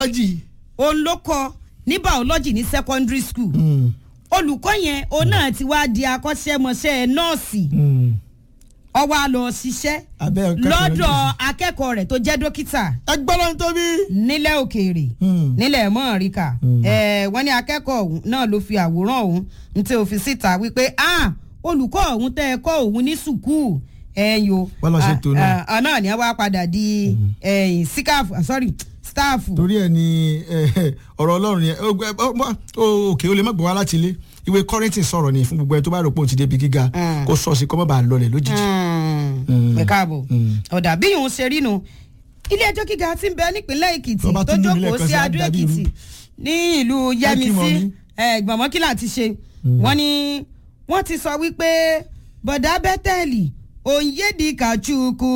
biology. òun ló kọ ní biology ní secondary school Mm. olùkọ́ yẹn òun náà ti wá di akọ́ṣẹ́mọṣẹ́ nọ́ọ̀sì Mm. ó wá lọ ṣiṣẹ́ abẹ́ ọ̀kẹ́ lọ́dọ̀ akẹ́kọ̀ọ́ rẹ̀ tó jẹ́ dókítà ẹgbọ́n tóbi. nílẹ̀ òkèèrè Mm. nílẹ̀ mọ́ọ̀ríkà ẹ̀ wọ́n ní akẹ́kọ̀ọ́ ọ̀hún náà ló fi àwòrán ọ̀hún ní tí ó fi síta wípé ah olùkọ́ ọ̀hún tẹ́ ẹ kọ́ òun ní sùkúù ẹ̀yìn o Bọ́lá ṣe tó náà. ah, ah, náà ni wọ́n wá padà di ẹ̀yìn síkáàfù ah, sorry stáàfù torí ẹ ní eh, ọ̀rọ̀ ọlọ́run yẹn ó gbẹ- ó- ó- ó- òkè ó lè má gbọ́ wá láti ilé ìwé kọ́rẹ́ntì sọ̀rọ̀ ni fún gbogbo ẹni tó bá rò pé òun ti débi gíga Mm. kó sọ sí kó má bàa lọlẹ̀ lójijì. ẹ káàbọ̀ Mm. ọ̀dà bí ìhun ṣe rí nu ilé ẹjọ́ gíga ti ń bẹ nípínlẹ̀ èkìtì Tó bá tó tún yún mi jókòó lẹ́ẹ̀kan sí sí, á adó dàbí èkìtì irú. ní ìlú Ẹ kí mọ yẹmisí mi. gbọ̀mọ́kìlà ti ṣe wọ́n ní wọ́n ti sọ wípé bọ̀dá bẹ́tẹ̀lì òǹyédi kàchukwu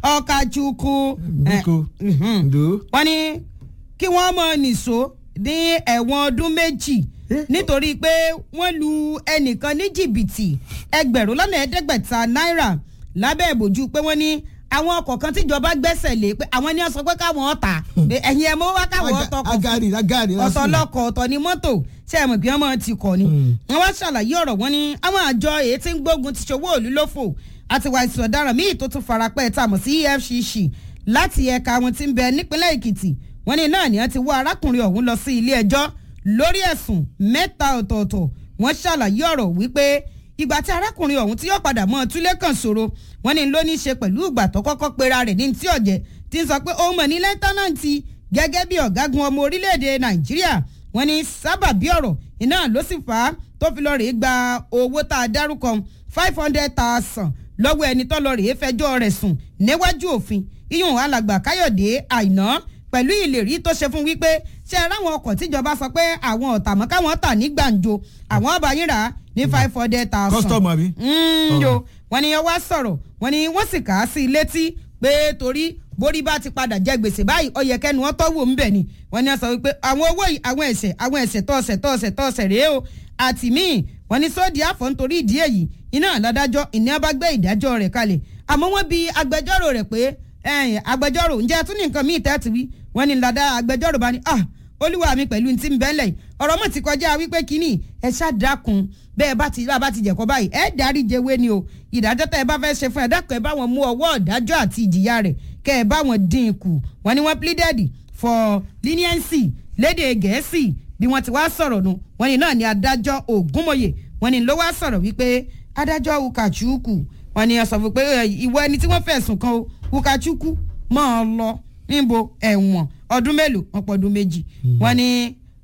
ọ̀kàchukwu bíkó ǹdó. wọ́n ní kí wọ́n mọ̀ nìṣó ní ẹ̀wọ̀n ọdún méjì Eh? nítorí pé wọ́n lu ẹnìkan ní jìbìtì ẹgbẹ̀rún lọ́nà ẹ̀ẹ́dẹ́gbẹ̀ta náírà lábẹ́ ìbòjú pé wọ́n ní àwọn ọkọ̀ kan tíjọba gbẹ́sẹ̀ lé pé àwọn ní wọ́n sọ pé káwọn ọ̀tà pé ẹ̀yin ẹ̀ mọ́ wá káwọn ọ̀tọ̀ kọ̀ fún agari agari ọ̀tọ̀ lọkọ̀ ọ̀tọ̀ ni mọ́tò ṣé ẹ mọ̀ pé wọ́n máa ti kọ̀ ni. Mm. wọ́n wá ṣàlàyé ọ̀rọ̀ wọn ni àwọn àjọ èyí tí ń gbógun ti ṣòwò òlú lófò àti wà ìsìn ọ̀daràn míì tó tún farapẹ́ tá a mọ̀ sí efcc láti ẹ̀ka wọn tí ń bẹ nípínlẹ̀ èkìtì wọ́n ní náà ni wọ́n ti wọ́ arákùnrin ọ̀hún lọ sí ilé ẹjọ́ lórí ẹ̀sùn mẹ́ta ọ̀tọ̀ọ̀tọ̀ wọ́n ṣàlàyé ọ̀rọ̀ wípé ìgbà tí arákùnrin ọ̀hún tí yóò padà mọ́ túlé kan ṣòro wọ́n ní ló ní í ṣe pẹ̀lú ìgbà tó kọ́kọ́ pera rẹ̀ ní tí ọ̀jẹ̀ ti ń sọ pé òun mọ̀ ní lẹ́ńtánàǹtì gẹ́gẹ́ bí ọ̀gágun ọmọ orílẹ̀-èdè nàìjíríà wọ́n ní sábàbí ọ̀rọ̀ iná ló sì fà á tó fi lọ rèé gba owó tá a dárúkọ five hundred thousand lọ́wọ́ ẹni tó lọ rèé fẹjọ́ rẹ̀ sùn níwájú òfin iyùn alàgbà káyọ̀dé àìná pẹ̀lú ìlérí tó ṣe fún wípé ṣe é ráwọn ọkọ̀ tíjọba sọ pé àwọn ọ̀tàmọ́ káwọn tà ní gbàǹjo àwọn ọba yín rà á ní five hundred thousand custom àbí. Mm, yo wọ́n ní wọ́n wá sọ̀rọ̀ wọ́n ní wọ́n sì kà á sí i létí pé torí borí bá ti padà jẹ gbèsè báyìí ó yẹ kẹ́nu wọn tọ́wọ́ ńbẹ̀ ni wọ́n ní wọ́n sọ wípé àwọn owó yìí àwọn ẹ̀ṣẹ̀ àwọn ẹ̀ṣẹ̀ tọ́ọ̀ṣẹ̀ tọ́ọ̀ṣẹ̀ tọ́ọ̀ṣẹ̀ rèé o àti míì wọ́n ní sóòdì àfọ̀ nítorí ìdí èyí iná ládájọ́ ìní ọba gbé ìdájọ́ rẹ̀ kalẹ̀ àmọ́ wọ́n bi agbẹjọ́rò rẹ̀ pé ẹ̀yìn agbẹjọ́rò ǹjẹ́ tún ní nǹkan míì tẹ́tù wí wọ́n ní ládá agbẹjọ́rò bá ní ah olúwa mi pẹ̀lú ti ń bẹ́lẹ̀ yìí ọ̀rọ̀ mọ̀ ti kọjá wípé kínní ẹ ṣàdákun bẹ́ẹ̀ bá ti bá ti jẹ̀kọ́ báyìí ẹ dárí jẹwé ni o ìdájọ́ tẹ́ ẹ bá fẹ́ ṣe fún ẹ dákun ẹ bá wọn mú ọwọ́ ìdájọ́ àti ìjìyà rẹ̀ kẹ́ ẹ bá wọn dín in kù wọ́n ní wọ́n pleaded for leniency lédè gẹ̀ẹ́sì bí wọ́n ti wá sọ̀rọ̀ nu wọ́n ní náà ni adájọ́ ògúnmọ̀yè wọ́n ní ló wá sọ̀rọ̀ wípé adájọ́ ukachukwu wọ́n ní ọ̀sọ̀ fún pé ẹ, ìwọ ẹni tí wọ́n fẹ̀sùn kan o ukachukwu máa lọ níbo ẹ̀wọ̀n ọdún mélòó wọn pọ̀ ọdún méjì wọ́n ní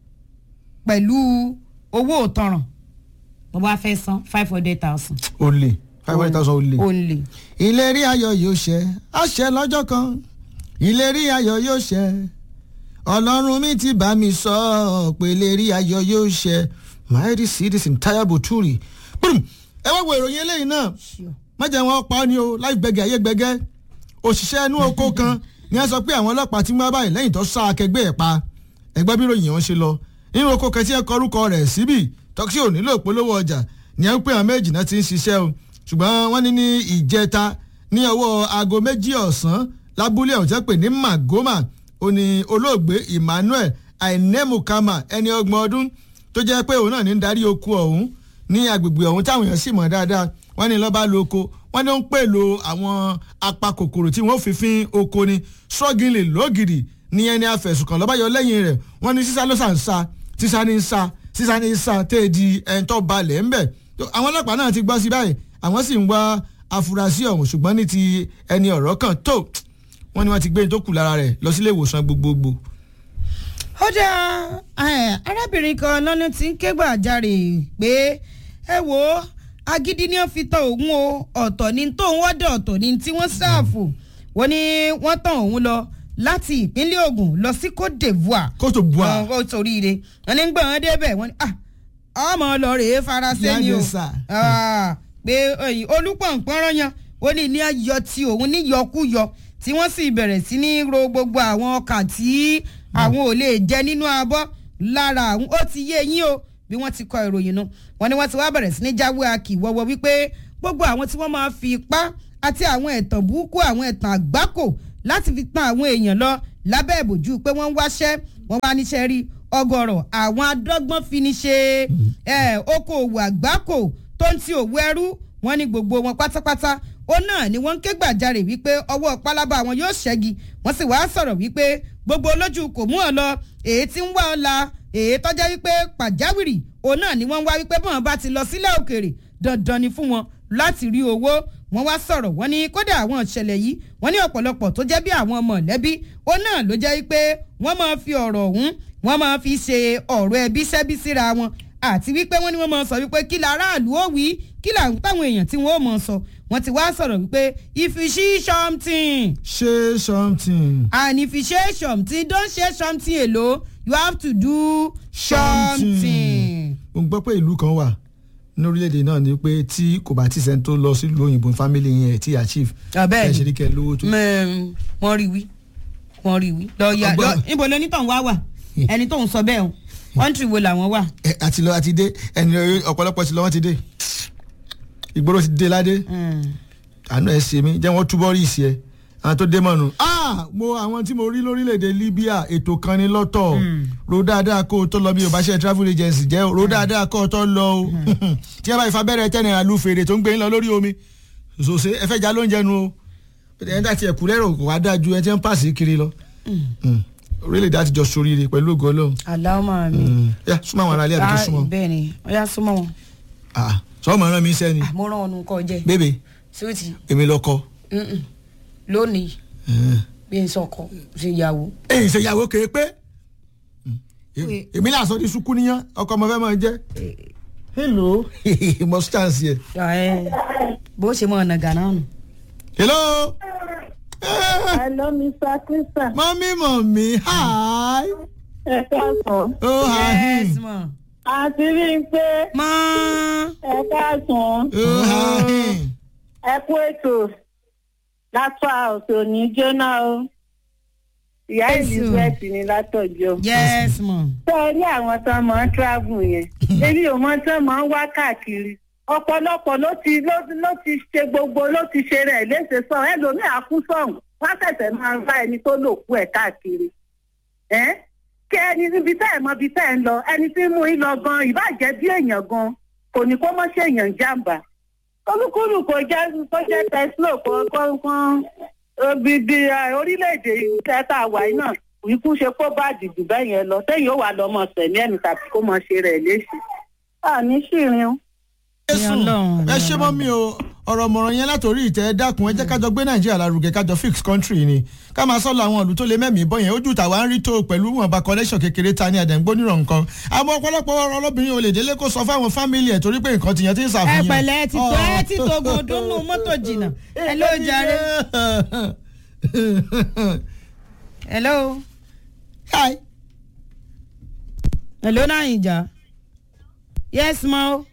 pẹ̀lú owó òtanràn bó bá fẹ́ san five hundred thousand. o lè five hundred thousand o lè. ó lè. ìlérí ayọ̀ yóò ṣẹ àṣẹ lọ́jọ́ kan ìlérí ayọ̀ yóò ṣẹ ọlọ́run mi ti bá mi sọ ọ́ pé ìlérí ayọ̀ yóò ṣẹ mighty cities in taya buturi boom ẹ wá wo ìròyìn eléyìí náà má jẹ́ wọn pa ọ́ ni o láì gbẹ̀gẹ̀ ayé gbẹ̀gẹ́ òṣìṣẹ́ inú oko kan ni wọ́n sọ pé àwọn ọlọ́pàá ti mú wá báyìí lẹ́yìn tó sá akẹgbẹ́ ẹ̀ pa ẹgbẹ́ bí ròyìn wọn ṣe lọ nínú oko kan tí ẹ kọ orúkọ rẹ̀ síbì tọ́kí ò nílò ìpolówó ọjà ni ẹ ń pè àwọn méjì náà ti ń ṣiṣẹ́ o ṣùgbọ́n wọ́n ní ní ìjẹta ní ọwọ́ aago méjì ọ̀sán lábúlé ọ̀hún tẹ́ pè ní magoma ó ní olóògbé emmanuel ainemukama ẹni ọgbọ̀n ọdún tó jẹ́ pé òun náà ní ń darí oko ọ̀hún ní agbègbè ọ̀hún táwọn èèyàn sì mọ̀ dáadáa wọ́n ní lọ́ba lo oko wọ́n ní ó ń pè lo àwọn apakòkòrò tí wọ́n fi fín oko ni sọ́gìnlè lógìrì ní ẹni afẹ̀sùnkàn lọ́ba yọ lẹ́yìn rẹ̀ wọ́n ní sísá ló sàn sa sísá ní sa sísá ní sa tẹ́ di ẹni tó balẹ̀ ńbẹ̀ àwọn ọlọ́pàá náà ti gbọ́ sí báyìí àwọn sì ń wá afurasí ọ̀hún ṣùgbọ́n ní ti ẹni ọ̀rọ̀ kan tó wọ́n ní wọ́n ti gbé ní tó kù lára rẹ̀ lọ sílé ìwòsàn gbogbogbò. ó dá arábìnrin kan lọ́nà tí ń ké gbàjarè pé ẹ wo agídí ni wọ́n fi tán òun o ọ̀tọ̀ ni tóun wọ́dọ̀ ọ̀tọ̀ ni tí wọ́n ṣàfù wọ́n ní wọ́n tán òun lọ láti ìpínlẹ̀ Ògùn lọ sí Côte d'Ivoire Côte d'Ivoire. ó toríire wọ́n ní gbọ̀n wọn débẹ̀ wọ́n ní ah ọmọ lọ rèé faransé ni o Yáde sà. Ah, pé ẹ̀yìn olùpọ̀npọ̀nrán yan ó ní ní ayọ̀ tí òun níyọkúyọ tí wọ́n sì bẹ̀rẹ̀ sí ní ro gbogbo àwọn ọkà tí àwọn ò lè jẹ nínú abọ́ lára àwọn ó ti yé yín o bí wọ́n ti kọ ìròyìn nu wọ́n ní wọ́n ti wá bẹ̀rẹ̀ sí ní jáwé akì wọ́wọ́ wípé gbogbo àwọn tí wọ́n máa fi ipá àti àwọn ẹ̀tàn burúkú àwọn ẹ̀tàn àgbákò láti fi tan àwọn èèyàn lọ lábẹ́ ìbòjú pé wọ́n ń wáṣẹ́ wọ́n wá níṣẹ́ rí ọgọ́rọ̀ àwọn adọ́gbọ́n fi ní ṣe okòòwò àgbákò tó ń ti òwú ẹrú wọ́n ní gbogbo wọn pátápátá ó náà ni wọ́n ń ké gbàjarè wípé ọwọ́ pálábá wọn yóò ṣẹ́gi wọ́n sì wáá sọ̀rọ̀ wípé gbogbo olójú kò mú ọ lọ èyí tí ń wá ọ la èyí tọ́já wípé pàjáwìrì òun náà ni wọ́n ń wá wípé bọ́n bá ti lọ sílẹ̀ òkèèrè dandan ni fún wọn láti rí owó wọ́n wá sọ̀rọ̀ wọ́n ní kódà àwọn ìṣẹ̀lẹ̀ yìí wọ́n ní ọ̀pọ̀lọpọ̀ tó jẹ́ bí àwọn mọ̀lẹ́bí ó náà ló jẹ́ wípé wọ́n máa fi ọ̀rọ̀ ọ̀hún wọ́n máa fi ṣe ọ̀rọ̀ ẹbí sẹ́bí síra wọn àti wípé wọ́n ní wọ́n máa sọ wípé kí la aráàlú ó wí kí làwọn táwọn èèyàn tí wọ́n ó máa sọ wọ́n ti wá sọ̀rọ̀ wípé if you see something ṣe something. and if you say something don't say something alone you have to do something. mo gbọ́ pé ìlú kan wà ní orílẹ̀-èdè náà ni pé tí kò bá tí sẹ́ni tó lọ sílùú òyìnbó family yẹn ti achieve Abẹ́ẹ̀ni. ẹ̀ ṣe ní kẹ́ lówó tó. mẹ́rin wọ́n rí wí wọ́n rí wí lọ́ọ̀yà Ọgbọ́n. lọ níbo lónítàn wá wà ẹni tó ń sọ bẹ́ẹ̀ o kọ́ńtì wo làwọn wà. ẹ àti lọ àti dé ẹni ọ̀pọ̀lọpọ̀ ti lọ wọ́n ti dé ìgboro ti dé ládé àánú ẹ ṣe mí jẹ́ wọ́n túbọ̀ rí ìṣe ẹ àwọn tó dé mọ̀nù. ah mo àwọn tí mo rí lórílẹ̀‐èdè Libya ètò kan ní lọ́tọ̀ ro dáadáa kó o tó lọ bí o bá ṣe travel agency jẹ́ o ro dáadáa kó o tó lọ o tí ẹ bá ìfà bẹ̀rẹ̀ tẹ́ náírà lu fèrè tó ń gbé yín lọ lórí omi ṣòṣe ẹ fẹ́ já lóúnjẹ nu o ẹni tá ti ẹ̀kú lẹ́rọ̀ kò wá dáa ju ẹni tí ń pàṣẹ kiri lọ Mm. orílẹ̀‐èdè àti jọ soríire pẹ̀lú ògo Ọlọ́run aláwọ̀ mi. Mm. yá súnmọ́ àwọn aráalé àdúgbò súnmọ́ bẹ́ẹ̀ ni ọ̀yá súnmọ́ wọn. ah sọ ma rán mi sẹ́ni mo rán ọ̀nù kọ jẹ bébè síwìtì èmi lọkọ. lónìí bí n sọkọ ṣe ìyàwó. èyí ṣe ìyàwó kéé pé èmi là sọ di sukú níyàn ọkọ ọmọ fẹ́ máa jẹ́ hello must chance yẹ. bó ṣe mọ ọ̀nà gánà nù. hello. Hello, Mr. Christian. mọ́mí mọ́mí hi. Ẹ káàsán. oh hi. yes ma. Àti rí i pé ma. ẹ káàsán. oh hi. Ẹ kú ètò. Látọ̀ òsè òní jóná o. Ìyá Èso. Elizabeth ni látọ̀jọ́. yes ma. Ṣé ẹ rí àwọn tó máa ń travel yẹn? Èmi ò mọ tó máa ń wá káàkiri. Ọ̀pọ̀lọpọ̀ ló ti ló ló ti ṣe gbogbo ló ti ṣe rẹ̀ léṣe sọ ẹlòmíì àkú sọ̀hún. Wọ́n ṣẹ̀ṣẹ̀ máa ń bá ẹni tó lò kú ẹ̀ káàkiri. Ẹ́ kí ẹni níbi tẹ́ ẹ̀ mọ ibi tẹ́ ẹ̀ ń lọ ẹni tí ń mú yín lọ gan ìbàjẹ́ bí èèyàn gan kò ní kó mọ́ ṣe èèyàn jàǹbá. Olúkúlù kò jẹ́ kó jẹ́ tẹ́sílò kó kó kó bíbí orílẹ̀-èdè tẹ́tà wáyé náà ikú ṣe kó bá dìbò bẹ́ẹ̀ yẹn lọ tẹ́yìn ó wà lọ́mọ sẹ̀mí ẹ̀mí tàbí kó mọ ṣe rẹ̀ léṣe. àní ṣìrin o. jésù ẹ ṣe mọ́ mi o ọ̀rọ̀ mọ̀ràn yẹn látòrí ìtẹ́ ẹ dákun ẹ jẹ́ kájọ gbé nàìjíríà lárugẹ kájọ fix country ni ká máa sọ́ọ́ àwọn ìlú tó lé mẹ́mìí bọ́ yẹn ojú tàwa ń rí tó pẹ̀lú wọn bá connection kékeré ta ní àdẹ̀ǹgbó nírọ̀ nǹkan àmọ́ ọ̀pọ̀lọpọ̀ ọ̀rọ̀ ọlọ́bìnrin ò lè délé kó sọ fáwọn fámìlì ẹ̀ torí pé nǹkan tìyẹn ti ń ẹ ṣàfihàn. pẹ̀lẹ́ ẹ ti tó ẹ ti tó gòdúnú mọ́tò jìnnà ẹ ló jàre. hello. hi hello náà ìjà. yes ma o.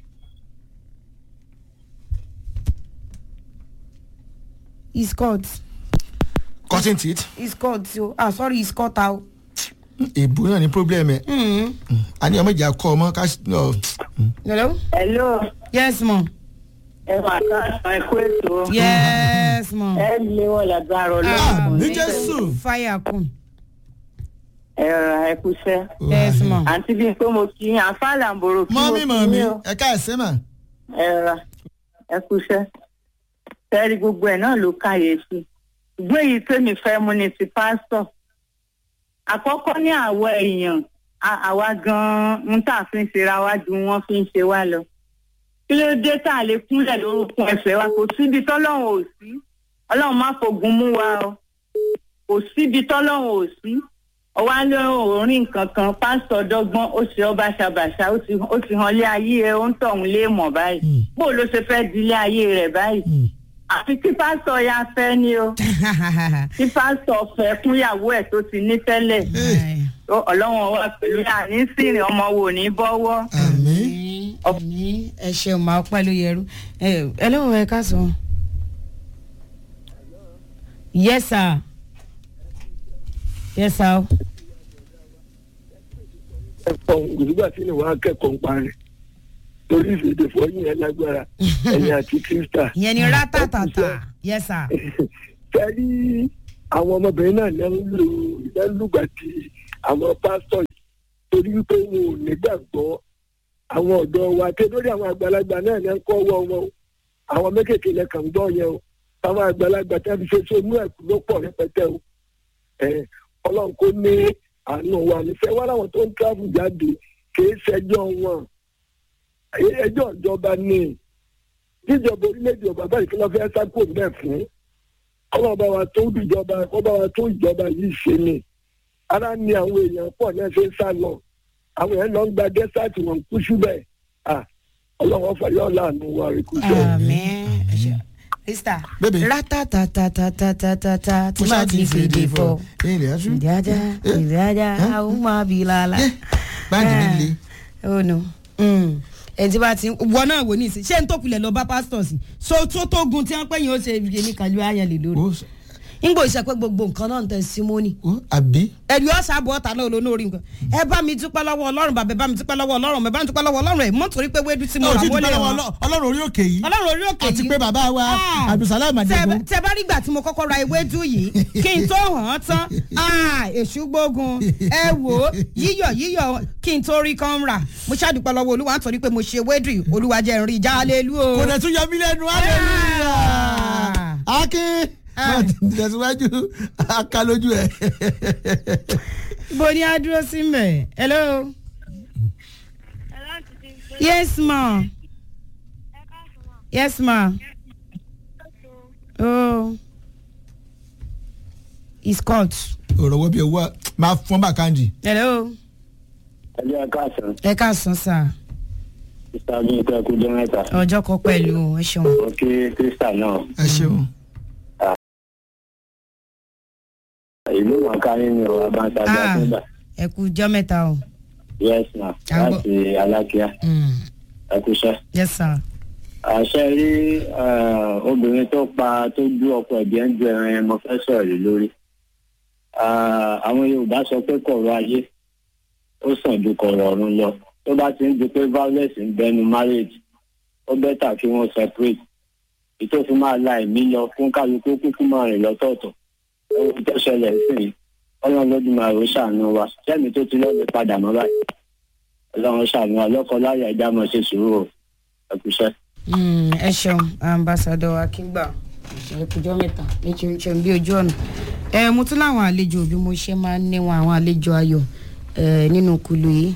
he's caught cutting teeth he's caught o ah sorry he's caught out. èbú náà ní problem ẹ̀ Mm. àní ọmọ ìjà kọ ọmọ ká ọ, hello. hello yes ma. ẹ máa ká ẹ kú ètò yes ma. ẹ lé wọn lágbára Ah, ọlọ́run ní jésù. fire kun. ẹ rà ẹ kúṣẹ́. yes ma. àǹtí bíi pé mo kí yín àfáàlà ń borò kí mo mọ́mí kí mọ́mí yín o. ẹ ká ẹ̀sẹ̀ mà. ẹ rà ẹ kúṣẹ́. sẹ́ẹ̀rì gbogbo ẹ̀ náà ló káyèsí. ìgbé yìí tèmi fẹ́ mú ni ti pásítọ̀. àkọ́kọ́ ní àwọ̀ èèyàn a- àwa gan-an ń tà fi ń ṣera wá ju wọ́n fi ń ṣe wá lọ. kí ló dé tá a lè kúnlẹ̀ lórúkọ ẹ̀fẹ̀ wa kò síbi tọ́lọ́run ò sí. ọlọ́run má fogun mú wa o. kò síbi tọ́lọ́run ò sí ọwọ́ alẹ́ òórìn kankan pásítọ̀ dọ́gbọ́n ó ṣe ọba ṣàbàṣà ó ti ó ti hàn lé ayé ẹ ó ń tọ̀hún lé mọ̀ báyìí Mm. bó ló ṣe fẹ́ di ilé ayé rẹ̀ báyìí Mm. àfi tí pásítọ̀ ya fẹ́ ni o tí pásítọ̀ fẹ́ fúnyàwó ẹ̀ tó ti ní tẹ́lẹ̀ Ó, ọlọ́run wa pẹ̀lú àní sìnrìn ọmọ wò ní bọ́wọ́ àmín. ní ẹ ṣeun máa pẹ́ ló yẹrú ẹ ẹ lóun ẹ ká sọ. yes sir yes sir. ẹ̀kọ́ nígbà tí ìwà akẹ́kọ̀ọ́ ń parí torí ìfèdè fọyín ẹ lágbára ẹ̀yìn àti kírísítà. ìyẹn ni rátàtàtà yes sir. kẹ́rí àwọn ọmọbìnrin náà lẹ́ ń lò lẹ́ ń lùgbà tí àwọn pásítọ̀ yìí torí wípé wọn ò nígbàgbọ́ àwọn ọ̀dọ́ wa ké lórí àwọn àgbàlagbà náà ní kọ́ wọ́ wọn o àwọn mékèké lẹ kàn ń gbọ́ yẹn o àwọn àgbàlagbà tí a fi ṣe sónú ẹ̀kú ló pọ̀ rẹpẹtẹ o ẹ ọlọ́run kò ní àánú wa nífẹ̀ẹ́ wá láwọn tó ń tíráfù jáde kìí ṣẹjọ́ wọn ẹjọ́ ìjọba ní jíjọba orílẹ̀-èdè ọba báyìí kí wọ́n fẹ́ sákò bẹ́ẹ̀ fún ọlọ́ba wa tó ìjọba ọba wa tó ìjọba yìí ṣe ni ara ni àwọn èèyàn pọ̀ náà ṣe ń sá lọ àwọn èèyàn lọ ń gba dẹ́sàtì wọn kú síbẹ̀ ọlọ́wọ́ fàyọ́ láàánú wa rí kú sẹ́yìn. àmín sista Baby. ratatatatata tí máa ti fèdè fọ ilé aṣú. ìdájà ìdájà àwọn máa bí lala. báńkì líle. ó nu ẹni tí bá ti wọ náà wò ní ìsìn ṣé n tó pilẹ̀ lọ bá pásítọ̀ sí so tó tó gun tí wọ́n pẹ́ yín ó ṣe ibi ní kàlú ayẹlẹ lórí. ó ngbò ìṣẹ́pẹ́ gbogbo nǹkan náà ń tẹ̀ símónì ó àbí. ẹ̀rí ọ̀sà bọ̀ ọ̀tà náà lónìí orí nǹkan ẹ bá mi dúpẹ́ lọ́wọ́ ọlọ́run bàbá ẹ bá mi dúpẹ́ lọ́wọ́ ọlọ́run ẹ bá mi dúpẹ́ lọ́wọ́ ọlọ́run ẹ̀ mọ́ torí pé wéédú tí mo ó rà ti wọlé dúpẹ́ lọ́wọ́ wọn. Ọlọ́- ọlọ́run orí òkè yìí. ọlọ́run orí òkè àti yìí. pé bàbá wa Ah. abdulsalam adigun. Tẹ- tẹ bá rí ìgbà tí mo kọ́kọ́ ra ewédú yìí kí n tó hàn án tán ah, èṣù gbógun ẹ wò ó yíyọ̀ yíyọ̀ kí n tó rí kan rà mo ṣàdúpẹ́ lọ́wọ́ olúwa nítorí pé mo ṣe ewédú yìí olúwa jẹ́ n rí já lélú o. kò dẹ̀ tún yọ mí lẹ́nu hallelujah. akin Ah. tẹ̀síwájú aka lójú ẹ̀. ibo ni a dúró sí mẹ́ hello yes ma yes ma oh it's called òròwọ́ bíi owó máa fọ́n bá kanji. hello ẹjọ́ káàsán ẹ káàsán sá sísá bí nǹkan ẹkú jẹ́ mẹ́ta ọjọ́ kan pẹ̀lú ẹ ṣeun. mo kí sísá náà ẹ ṣeun. ìlú mọ̀ọ́ká nínú abáńsájà Ah. sígbà ẹ kú jọ́ mẹ́ta o. yes ma À ń gbọ́. láti alákíá Mm. ẹkúṣẹ́. yes sir. àṣẹ rí eh, obìnrin tó pa tó dú ọkọ ẹ̀jẹ̀ ń ju ẹran yẹn mo fẹ́ sọ̀rọ̀ lé lórí. Ah, àwọn yorùbá sọ pé kọ̀rọ̀ ayé ó sàn ju kọ̀rọ̀ ọ̀run lọ tó bá ti ń di pé violence ń bẹnu marriage ó bẹ́tà kí wọ́n separate ìtò fi máa la ẹ̀mí lọ fún kálukú kúkú máa rìn lọ́tọ̀ọ̀tọ̀ ohun tó ṣẹlẹ̀ sí i ọlọ́run lọ́dún máa rò ṣàánú wa sẹ́mi tó ti lọ́ọ́ lè padà mọ́ báyìí ọlọ́run ṣàánú wa lọ́kọ láyà ẹja máa ṣe sùúrù o ẹkúṣẹ́. Mm, ẹ ṣeun ambassadọ akíngbà ìṣẹ́kùjọ́ mẹ́ta ní ṣeun bí ojú ọ̀nà ẹ mo tún láwọn àlejò bí mo ṣe máa ń níwọn àwọn àlejò ayọ̀ ẹ, nínú kulu yìí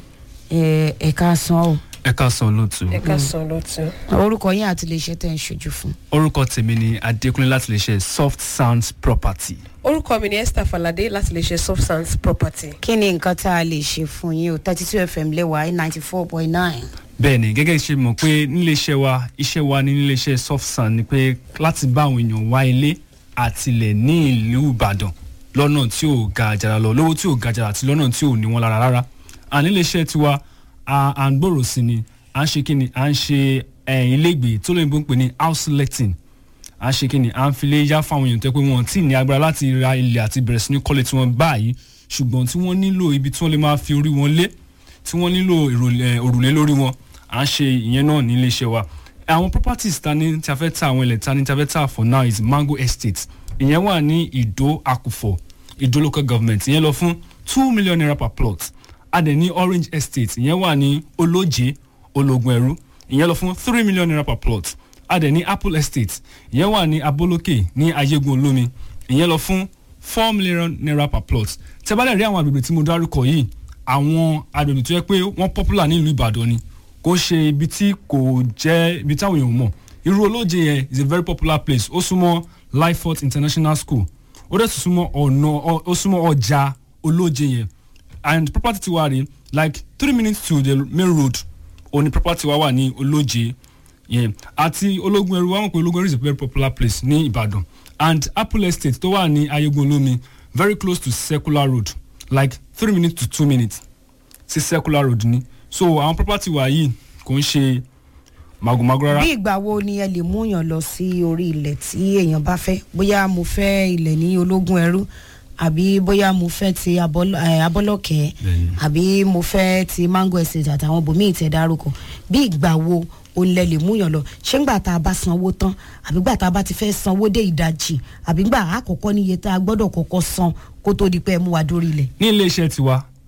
ẹ, ẹ̀ka san o ẹ káàsán olóòtú ẹ ká sàn lọ́tún. orúkọ yín àti iléeṣẹ́ tẹ̀ ń ṣojú fún. orúkọ tèmi ni adékúnlé láti lè ṣe soft sounds property orúkọ mi ni esther falade láti lè ṣe soft sands property. kí ni nǹkan tá a lè ṣe fún yín o thirty two fm lẹ́wà ninety four point nine. bẹ́ẹ̀ ni gẹ́gẹ́ ṣe mọ̀ pé níléeṣẹ́ wa iṣẹ́ wa ní níléeṣẹ́ soft sound ni pé láti bá àwọn èèyàn wá ilé àtilẹ̀ ní ìlú ìbàdàn lọ́nà tí ò ga àjàrà lọ lówó tí ò ga àjàrà àti lọ́nà tí ò ní wọn lára rárá à níléeṣẹ́ tiwa à à ń gbòòrò sí ni à ń ṣe kí ni à ń ṣe ẹ̀yìn ilégbèé tó lóyìnbó ń pè ní house letting à ń ṣe kí ni à ń filé yá fáwọn èèyàn tẹ́ pé wọn tí ì ní agbára láti ra ilẹ̀ àti bẹ̀rẹ̀ sí ní kọ́lé tí wọ́n báyìí ṣùgbọ́n tí wọ́n nílò ibi tí wọ́n lè máa fi orí wọn lé tí wọ́n nílò ìrọ̀lẹ́- òrùlé lórí wọn à ń ṣe ìyẹn náà ní iléeṣẹ́ wa àwọn properties ta ní tí a fẹ́ ta àwọn ilẹ̀ ta ní tí a fẹ́ ta for now is mango estate ìyẹn wà ní ìdó àkùfọ̀ ìdó local government ìyẹn lọ fún two million naira per plot a dẹ̀ ní orange estate ìyẹn wà ní olóje ológun ẹ̀rú ìyẹn lọ fún three million naira per plot a dẹ̀ ní apple estate ìyẹn wà ní abolókè ní ayégun olómi ìyẹn lọ fún four million naira per plot tẹ́ bá lè rí àwọn agbègbè tí mo dárúkọ yìí àwọn agbègbè tó yẹ pé wọ́n popular ní ìlú ìbàdàn ni kò ṣe ibi tí kò jẹ́ ibi táwọn èèyàn mọ̀ irú olóje yẹn is a very popular place ó súnmọ́ lifefort international school ó dẹ̀ tún súnmọ́ ọ̀nà ọ- ó súnmọ́ ọjà olóje yẹn and property tiwa rè like three minutes to the main road òní property wa wà ní olóje yẹn àti ológun ẹrú wa mọ̀ pé ológun ẹrú is a very popular place ní ìbàdàn and apple estate tó wà ní ayégun olómi very close to circular road like three minutes to two minutes sí circular road ni so àwọn property wa yìí kò ń ṣe magomago rárá. bí ìgbà wo ni ẹ lè mú yàn lọ sí orí ilẹ̀ tí èèyàn bá fẹ́ bóyá mo fẹ́ ilẹ̀ ní ológun ẹrú àbí bóyá mo fẹ́ ti Abọ́l- eh, abọ́lọ́kẹ́ Bẹ́ẹ̀ni. àbí mo fẹ́ ti mango estate àtàwọn bòmíì tẹ̀ dárúkọ bí ìgbà wo o lẹ lè mú yàn lọ ṣé ńgbà tá a bá sanwó tán àbí gbà tá a bá ti fẹ́ sanwó dé ìdajì àbí gbà àkọ́kọ́ níye tá a gbọ́dọ̀ kọ́kọ́ san kó tó di pé ẹ mú wa dórí ilẹ̀. ní iléeṣẹ́ tiwa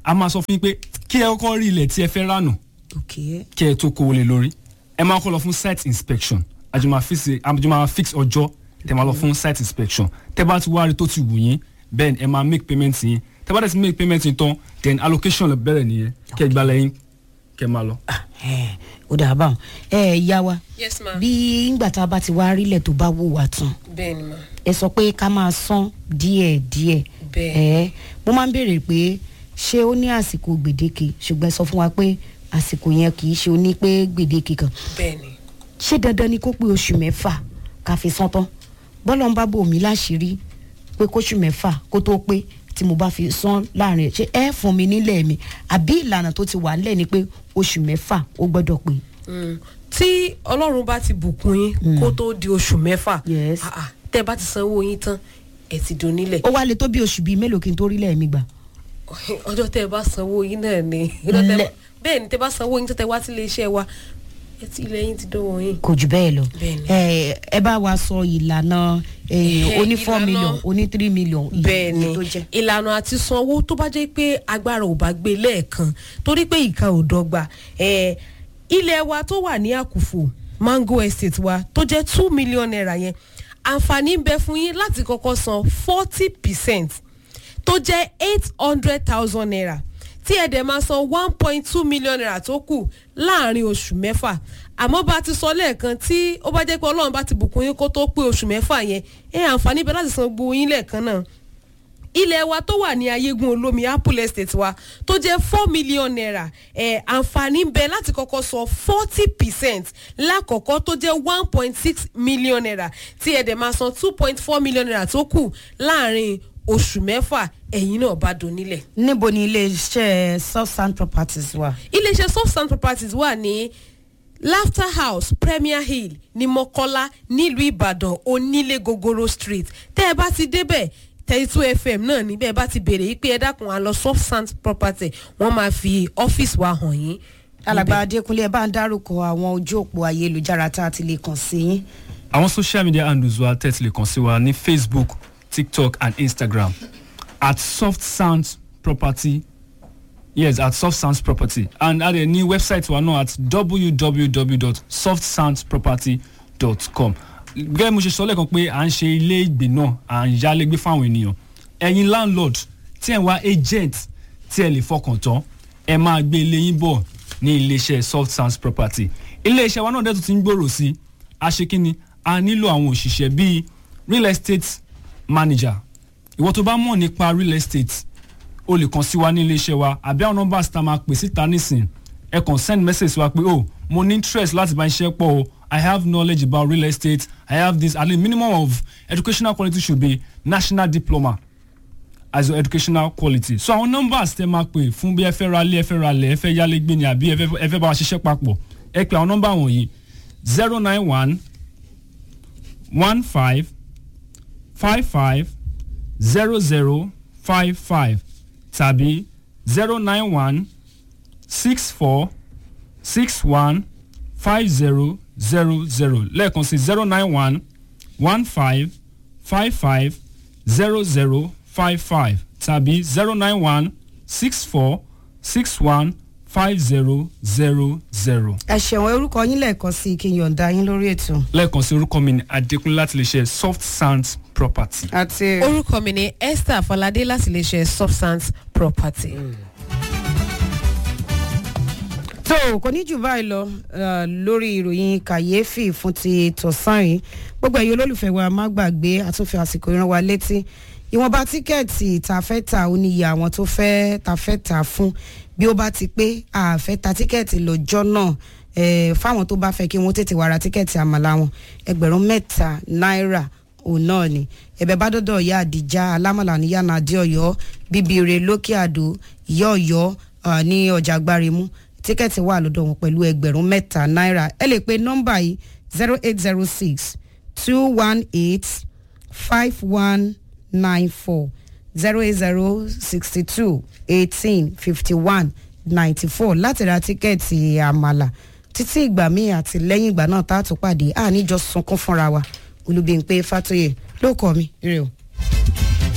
a máa sọ fún yín pé kí ẹ kọ́kọ́ rí ilẹ̀ tí ẹ fẹ́ ránù ok kí ẹ tó kówó lé lórí ẹ máa kọ́ lọ fún site inspection àjọ máa fix àjọ máa fix ọjọ́ tẹ máa lọ fún site inspection tẹ bá ti wá rí tó ti wù yín then ẹ máa make payment yín tẹ bá dẹ̀ ti make payment yín tán then allocation lè bẹ̀rẹ̀ nìyẹn kẹ́ ẹ gbà lẹ́yìn kẹ́ ẹ máa lọ. ẹ ó dà báwọn ẹ yá wa yes ma bí ngbà tá a bá ti wá rílẹ̀ tó bá wù wá tán bẹ́ẹ̀ ni ma ẹ sọ pé ká máa san díẹ̀ díẹ̀ Bẹ́ẹ̀. ẹ mo máa ń béèrè pé ṣé ó ní àsìkò gbèdéke ṣùgbọ́n ẹ sọ fún wa pé àsìkò yẹn kì í ṣe ó ní pé gbèdéke kan bẹ́ẹ̀ ni ṣé dandan ni kó pé oṣù mẹ́fà ká fi san tán bọ́lá ń bá bò mí láṣìírí pé kóṣù mẹ́fà kó tó pé tí mo bá fi san láàrin ẹ̀ ṣé ẹ fún mi nílẹ̀ mi àbí ìlànà tó ti wà nílẹ̀ ni pé oṣù mẹ́fà ó gbọ́dọ̀ pé. Mm. tí ọlọ́run bá ti bùkún yín kó tó di oṣù mẹ́fà Yes. ah, ah, tẹ́ ẹ bá ti sanwó yín tán ẹ ti dùn nílẹ̀ ó wá lè tó bí oṣù bíi mélòó kí n tó rílẹ̀ mi gbà. ọjọ́ tẹ́ ẹ bá sanwó yín náà ni ọjọ́ tẹ́ ẹ bá- Lẹ- bẹ́ẹ̀ ni tẹ́ ẹ bá sanwó yín tó tẹ́ wá sí iléeṣẹ́ wa ẹ ti ilẹ̀ yín ti dánwò yín. kò jù bẹ́ẹ̀ lọ Bẹ́ẹ̀ni. ẹ ẹ bá wa sọ ìlànà eh, Eh, oní four ìlànà- million oní three million iye bẹ́ẹ̀ ni iye tó jẹ́. ìlànà àti sanwó tó bá jẹ́ pé agbára ò bá gbé lẹ́ẹ̀kan torí pé ìka ò dọ́gba eh, ilẹ̀ wa tó wà ní àkùfò mango estate wa tó jẹ́ two million naira yẹn àǹfààní ń bẹ fún yín láti kọ́kọ́ san forty percent tó jẹ́ eight hundred thousand naira tí ẹ̀ dẹ̀ máa san one point two million naira tó kù láàrin oṣù mẹ́fà àmọ́ bá a ti sọ lẹ́ẹ̀kan tí ó bá jẹ́ pé ọlọ́run bá ti bùkún yín kó tó pé oṣù mẹ́fà yẹn ẹ̀ àǹfààní bẹ láti san gbogbo yín lẹ́ẹ̀kan náà ilẹ̀ wa tó wà ní ayégun olómi apple estate wa tó jẹ́ four million naira ẹ̀ àǹfààní ń bẹ láti kọ́kọ́ san forty percent lákọ̀ọ́kọ́ tó jẹ́ one point six million naira tí ẹ̀ dẹ̀ máa san two point four million naira tó kù láàrin oṣù mẹ́fà ẹ̀yin náà bá dùn nílẹ̀. níbo ni iléeṣẹ́ southside properties wà. iléeṣẹ́ soft sand properties wà ní laughter house premier hill ní mọ́kọ́lá nílùú ìbàdàn onílé gogoro street tẹ́ ẹ bá ti débẹ̀ thirty two fm náà ní bẹ́ẹ̀ bá ti béèrè yìí pé ẹ dákun à lọ soft sand property wọ́n máa fi ọ́fíìsì wa hàn yín. alàgbà adékúnlé ẹ bá ń dárúkọ àwọn ojú òpó ayélujára tá a ti lè kàn sí yín. àwọn social media handles wa tẹ́tí lè kàn sí wa ní facebook tiktok and instagram at soft sounds property yes at soft sounds property and a dẹ̀ ní website wa náà at www.softsoundsproperty.com gẹ́gẹ́ mo ṣe sọ lẹ́ẹ̀kan pé à ń ṣe ilé ìgbé náà à ń yálégbé fáwọn ènìyàn ẹ̀yin landlord tí ẹ̀ ń wá agent tí ẹ lè fọkàn tán ẹ máa gbé ilé yín bọ̀ ní iléeṣẹ́ soft sounds property iléeṣẹ́ wa náà dẹ̀ tún ti ń gbòòrò sí i a ṣe kí ni a nílò àwọn òṣìṣẹ́ bíi real estate manager ìwọ tó bá mọ̀ nípa real estate o lè kàn sí wa ní iléeṣẹ́ wa àbí àwọn nọ́mbà tá a máa pè síta nísìn ẹ kàn send message sí wa pé oh mo ní interest láti bá iṣẹ́ pọ̀ o i have knowledge about real estate i have this at least minimum of educational quality should be national diploma as your educational quality so àwọn numbers tẹ máa pè fún bí ẹ fẹ́ ra ilé ẹ fẹ́ ra ilẹ̀ ẹ fẹ́ yálé gbé ni àbí ẹ fẹ́ ẹ fẹ́ bá wa ṣiṣẹ́ papọ̀ ẹ pè àwọn nọ́mbà wọ̀nyí zero nine one one five five five zero zero five five tàbí zero nine one six four six one five zero zero zero lẹ́ẹ̀kan sí zero nine one one five five five zero zero five five tàbí zero nine one six four six one five zero zero zero. ẹ ṣẹ̀wọ̀n orúkọ yín lẹ́ẹ̀kan sí i kí n yọ̀ǹda yín lórí ètò. lẹ́ẹ̀kan sí orúkọ mi ní adékúnlé láti lè ṣe soft sounds property. àti orúkọ mi ni esther falade láti lè ṣe substance property. tó kò ní jù báyìí lọ eh, lórí ìròyìn kàyéfì fún ti tọ̀sán yìí gbogbo ẹ̀yin olólùfẹ́ wa má gbàgbé àtúnfẹ́ àsìkò ìran wa létí ìwọ̀nba tíkẹ́ẹ̀tì tá a fẹ́ tà ó níye àwọn tó fẹ́ tá a fẹ́ tà fún bí ó bá ti pé a fẹ́ ta tíkẹ́ẹ̀tì lọ́jọ́ náà eh, fáwọn tó bá fẹ́ kí wọ́n tètè wá ra tíkẹ́ẹ̀tì àmàlà wọn ẹgbẹ̀rún mẹ́ta náírà òun náà ni ẹ̀bẹ̀ bá dọ́dọ̀ ìyá àdìjá alámàlà ní yànnà àdí ọ̀yọ́ bíbire lókè àdó ìyá ọ̀yọ́ ah, ní ọjà gbárimú tíkẹ́ẹ̀tì wà lọ́dọ̀ wọn pẹ̀lú ẹgbẹ̀rún mẹ́ta náírà ẹ lè pe nọ́mbà yìí zero eight zero six two one eight five one nine four zero eight zero sixty two eighteen fifty one ninety four láti ra tíkẹ́ẹ̀tì àmàlà títí ìgbà míì àti lẹ́yìn ìgbà náà tá a tún pàdé àníjọ sunkún fúnra wa olùbíyìnpé fàtóyè ló kọ́ mi ire o.